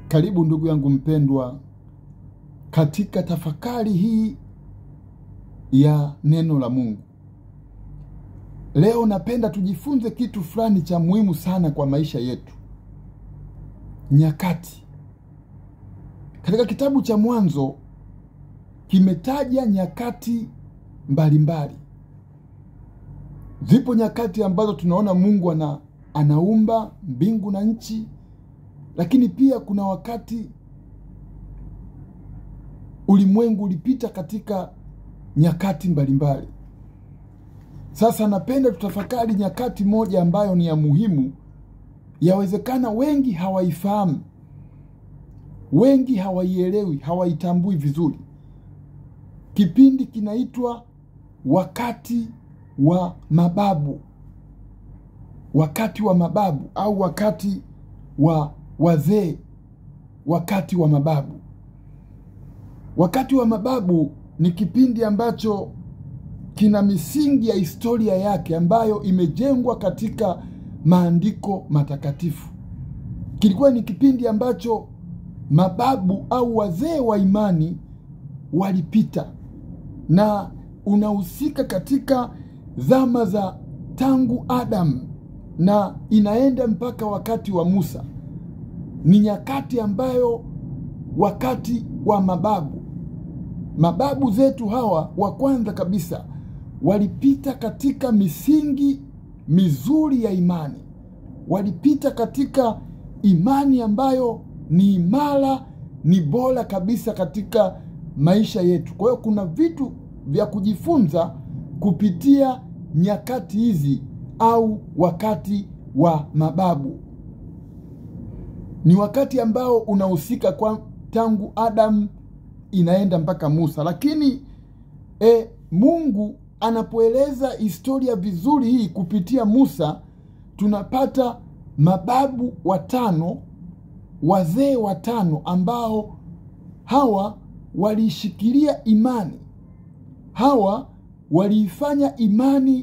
Karibu ndugu yangu mpendwa, katika tafakari hii ya neno la Mungu. Leo napenda tujifunze kitu fulani cha muhimu sana kwa maisha yetu, nyakati. Katika kitabu cha Mwanzo kimetaja nyakati mbalimbali mbali. Zipo nyakati ambazo tunaona Mungu ana, anaumba mbingu na nchi, lakini pia kuna wakati ulimwengu ulipita katika nyakati mbalimbali mbali. Sasa napenda tutafakari nyakati moja ambayo ni ya muhimu, yawezekana wengi hawaifahamu, wengi hawaielewi, hawaitambui vizuri. Kipindi kinaitwa wakati wa mababu, wakati wa mababu au wakati wa wazee, wakati wa mababu. Wakati wa mababu ni kipindi ambacho kina misingi ya historia yake ambayo imejengwa katika maandiko matakatifu. Kilikuwa ni kipindi ambacho mababu au wazee wa imani walipita, na unahusika katika zama za tangu Adamu na inaenda mpaka wakati wa Musa. Ni nyakati ambayo wakati wa mababu, mababu zetu hawa wa kwanza kabisa walipita katika misingi mizuri ya imani, walipita katika imani ambayo ni imara, ni bora kabisa katika maisha yetu. Kwa hiyo kuna vitu vya kujifunza kupitia nyakati hizi au wakati wa mababu. Ni wakati ambao unahusika kwa tangu Adamu inaenda mpaka Musa, lakini e, Mungu anapoeleza historia vizuri hii kupitia Musa, tunapata mababu watano, wazee watano ambao hawa waliishikilia imani, hawa waliifanya imani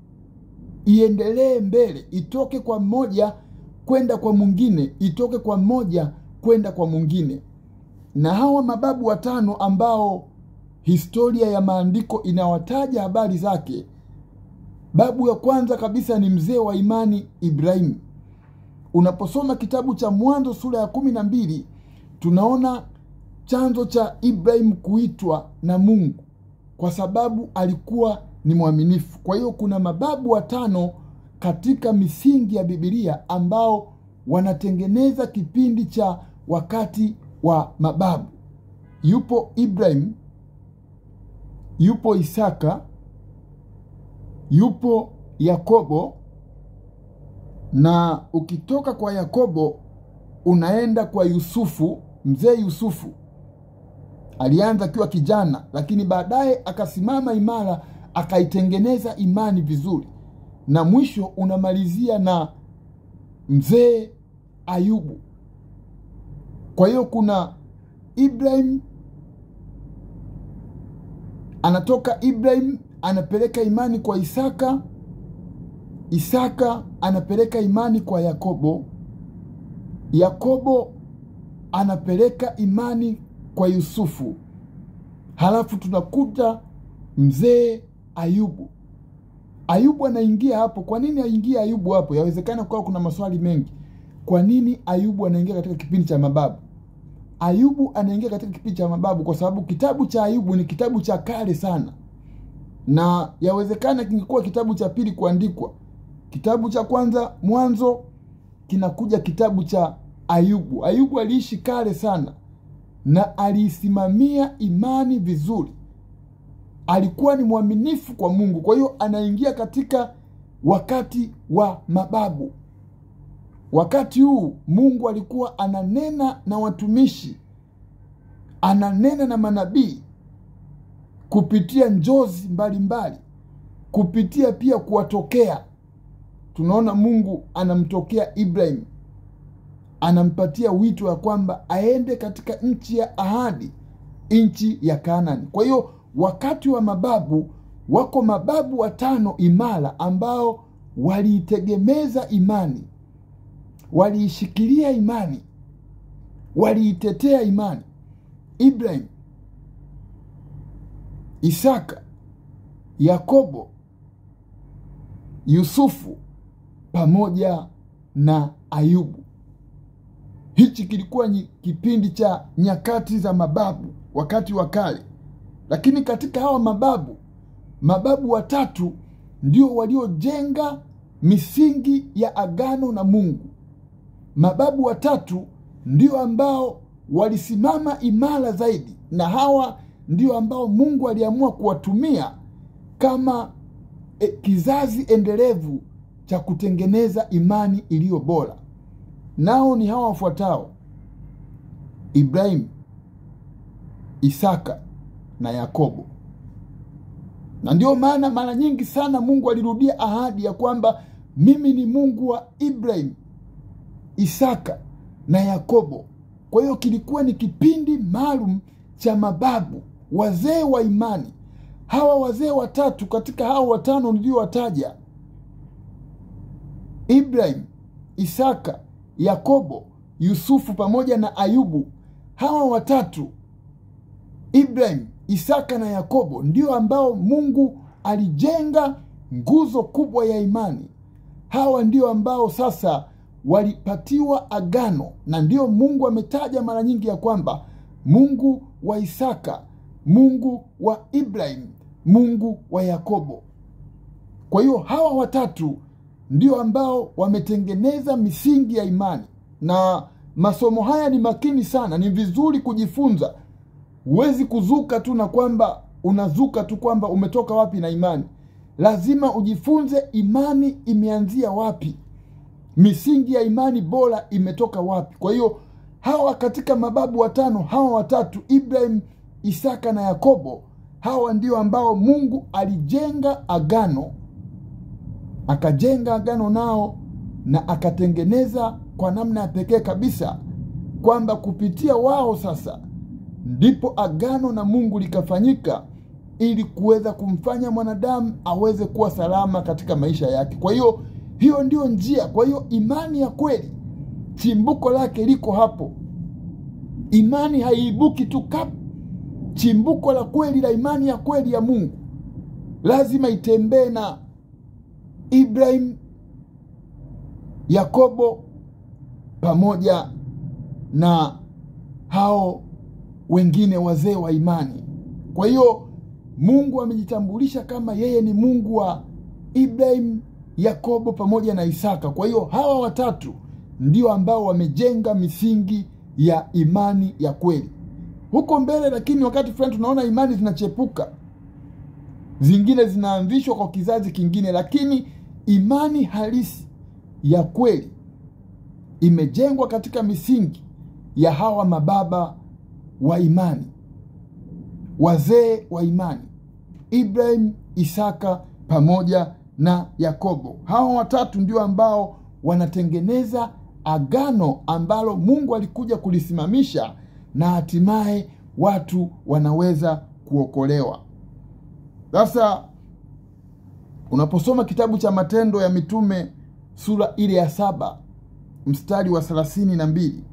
iendelee mbele, itoke kwa mmoja kwenda kwa mwingine, itoke kwa mmoja kwenda kwa mwingine. Na hawa mababu watano ambao historia ya maandiko inawataja habari zake, babu ya kwanza kabisa ni mzee wa imani Ibrahimu. Unaposoma kitabu cha Mwanzo sura ya kumi na mbili tunaona chanzo cha Ibrahimu kuitwa na Mungu kwa sababu alikuwa ni mwaminifu. Kwa hiyo kuna mababu watano katika misingi ya Bibilia ambao wanatengeneza kipindi cha wakati wa mababu. Yupo Ibrahimu, yupo Isaka, yupo Yakobo, na ukitoka kwa Yakobo unaenda kwa Yusufu. Mzee Yusufu alianza akiwa kijana, lakini baadaye akasimama imara, akaitengeneza imani vizuri, na mwisho unamalizia na mzee Ayubu. Kwa hiyo kuna Ibrahim, anatoka Ibrahim anapeleka imani kwa Isaka, Isaka anapeleka imani kwa Yakobo, Yakobo anapeleka imani kwa Yusufu, halafu tunakuta mzee Ayubu. Ayubu anaingia hapo. Kwa nini aingie Ayubu hapo? Yawezekana kuwa kuna maswali mengi. Kwa nini Ayubu anaingia katika kipindi cha mababu? Ayubu anaingia katika kipindi cha mababu kwa sababu kitabu cha Ayubu ni kitabu cha kale sana, na yawezekana kingekuwa kitabu cha pili kuandikwa. Kitabu cha kwanza Mwanzo, kinakuja kitabu cha Ayubu. Ayubu aliishi kale sana na aliisimamia imani vizuri, alikuwa ni mwaminifu kwa Mungu. Kwa hiyo anaingia katika wakati wa mababu. Wakati huu Mungu alikuwa ananena na watumishi, ananena na manabii kupitia njozi mbalimbali, kupitia pia kuwatokea. Tunaona Mungu anamtokea Ibrahim, anampatia wito ya kwamba aende katika nchi ya ahadi, nchi ya Kanaani. Kwa hiyo wakati wa mababu, wako mababu watano imara ambao waliitegemeza imani waliishikilia imani waliitetea imani. Ibrahim, Isaka, Yakobo, Yusufu pamoja na Ayubu. Hichi kilikuwa ni kipindi cha nyakati za mababu, wakati wa kale. Lakini katika hawa mababu, mababu watatu ndio waliojenga misingi ya agano na Mungu. Mababu watatu ndio ambao walisimama imara zaidi, na hawa ndio ambao Mungu aliamua kuwatumia kama e, kizazi endelevu cha kutengeneza imani iliyo bora. Nao ni hawa wafuatao: Ibrahimu, Isaka na Yakobo. Na ndio maana mara nyingi sana Mungu alirudia ahadi ya kwamba mimi ni Mungu wa Ibrahimu, Isaka na Yakobo. Kwa hiyo kilikuwa ni kipindi maalum cha mababu, wazee wa imani. Hawa wazee watatu katika hawa watano niliowataja, Ibrahim, Isaka, Yakobo, Yusufu pamoja na Ayubu, hawa watatu Ibrahim, Isaka na Yakobo ndio ambao Mungu alijenga nguzo kubwa ya imani. Hawa ndio ambao sasa walipatiwa agano, na ndio Mungu ametaja mara nyingi ya kwamba Mungu wa Isaka, Mungu wa Ibrahim, Mungu wa Yakobo. Kwa hiyo hawa watatu ndio ambao wametengeneza misingi ya imani, na masomo haya ni makini sana, ni vizuri kujifunza. Huwezi kuzuka tu na kwamba unazuka tu kwamba umetoka wapi na imani. Lazima ujifunze imani imeanzia wapi, misingi ya imani bora imetoka wapi. Kwa hiyo hawa katika mababu watano, hawa watatu Ibrahim, Isaka na Yakobo, hawa ndio ambao Mungu alijenga agano, akajenga agano nao na akatengeneza kwa namna ya pekee kabisa kwamba kupitia wao sasa ndipo agano na Mungu likafanyika ili kuweza kumfanya mwanadamu aweze kuwa salama katika maisha yake. Kwa hiyo hiyo ndiyo njia. Kwa hiyo imani ya kweli chimbuko lake liko hapo. Imani haiibuki tu kap. Chimbuko la kweli la imani ya kweli ya Mungu lazima itembee na Ibrahim, Yakobo pamoja na hao wengine wazee wa imani. Kwa hiyo Mungu amejitambulisha kama yeye ni Mungu wa Ibrahim, Yakobo pamoja na Isaka. Kwa hiyo hawa watatu ndio ambao wamejenga misingi ya imani ya kweli. Huko mbele, lakini wakati fulani tunaona imani zinachepuka, zingine zinaanzishwa kwa kizazi kingine, lakini imani halisi ya kweli imejengwa katika misingi ya hawa mababa wa imani, wazee wa imani, Ibrahim, Isaka pamoja na Yakobo. Hawa watatu ndio ambao wanatengeneza agano ambalo Mungu alikuja kulisimamisha na hatimaye watu wanaweza kuokolewa. Sasa unaposoma kitabu cha Matendo ya Mitume sura ile ya saba mstari wa thelathini na mbili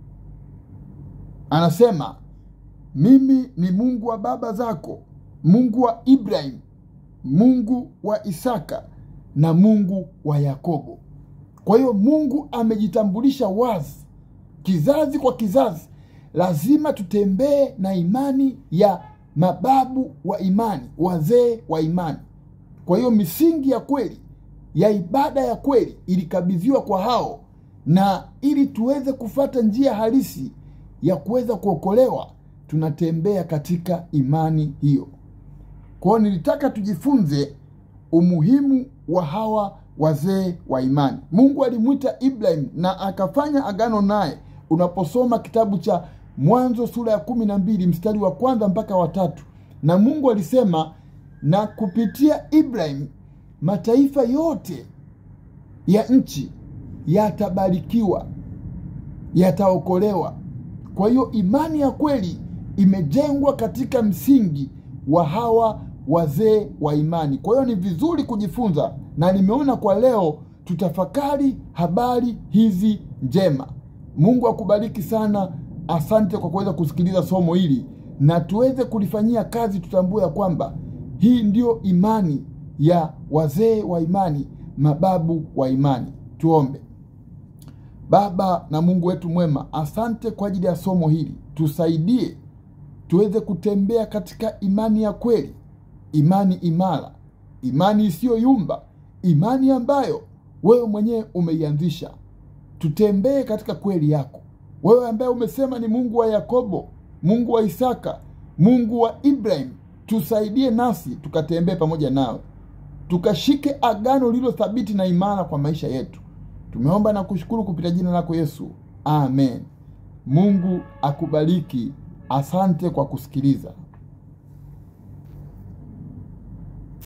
anasema mimi ni Mungu wa baba zako, Mungu wa Ibrahim, Mungu wa Isaka na Mungu wa Yakobo. Kwa hiyo Mungu amejitambulisha wazi, kizazi kwa kizazi. Lazima tutembee na imani ya mababu wa imani, wazee wa imani. Kwa hiyo misingi ya kweli ya ibada ya kweli ilikabidhiwa kwa hao, na ili tuweze kufata njia halisi ya kuweza kuokolewa, tunatembea katika imani hiyo. Kwa hiyo nilitaka tujifunze umuhimu wa hawa wazee wa imani. Mungu alimwita Ibrahim na akafanya agano naye. Unaposoma kitabu cha Mwanzo sura ya kumi na mbili mstari wa kwanza mpaka watatu, na Mungu alisema, na kupitia Ibrahim mataifa yote ya nchi yatabarikiwa, yataokolewa. Kwa hiyo imani ya kweli imejengwa katika msingi wa hawa wazee wa imani. Kwa hiyo ni vizuri kujifunza, na nimeona kwa leo tutafakari habari hizi njema. Mungu akubariki sana asante kwa kuweza kusikiliza somo hili na tuweze kulifanyia kazi. Tutambue ya kwamba hii ndio imani ya wazee wa imani, mababu wa imani. Tuombe. Baba na Mungu wetu mwema, asante kwa ajili ya somo hili. Tusaidie tuweze kutembea katika imani ya kweli, imani imara, imani isiyoyumba, imani ambayo wewe mwenyewe umeianzisha. Tutembee katika kweli yako, wewe ambaye umesema ni Mungu wa Yakobo, Mungu wa Isaka, Mungu wa Ibrahim. Tusaidie nasi tukatembee pamoja nawe, tukashike agano lililo thabiti na imara kwa maisha yetu. Tumeomba na kushukuru kupitia jina lako Yesu, amen. Mungu akubariki. Asante kwa kusikiliza.